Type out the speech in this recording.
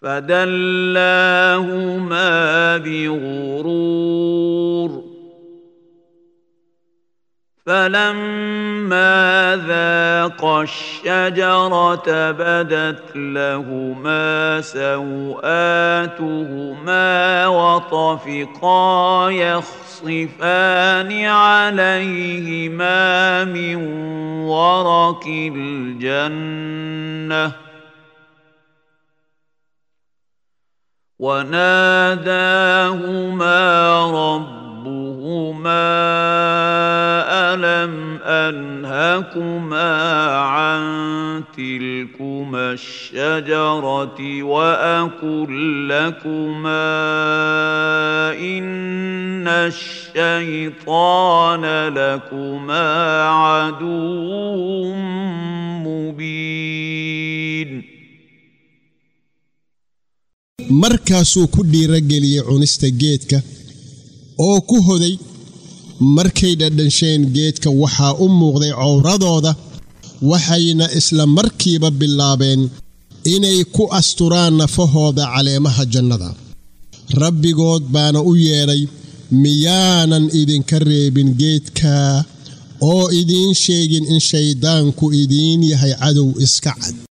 فدلاهما بغرور فلما ذاقا الشجرة بدت لهما سوآتهما وطفقا يخصفان عليهما من ورق الجنة وناداهما ربهما ألم أنهكما عن تلكما الشجرة وأقل لكما إن الشيطان لكما عدو مبين markaasuu ku dhiirageliyey cunista geedka oo ku hoday markay dhadhansheen geedka waxaa u muuqday cowradooda waxayna isla markiiba bilaabeen inay ku asturaan nafahooda caleemaha jannada rabbigood baana u yeedhay miyaanan idinka reebin geedka oo idiin sheegin in shayddaanku idiin yahay cadow iska cad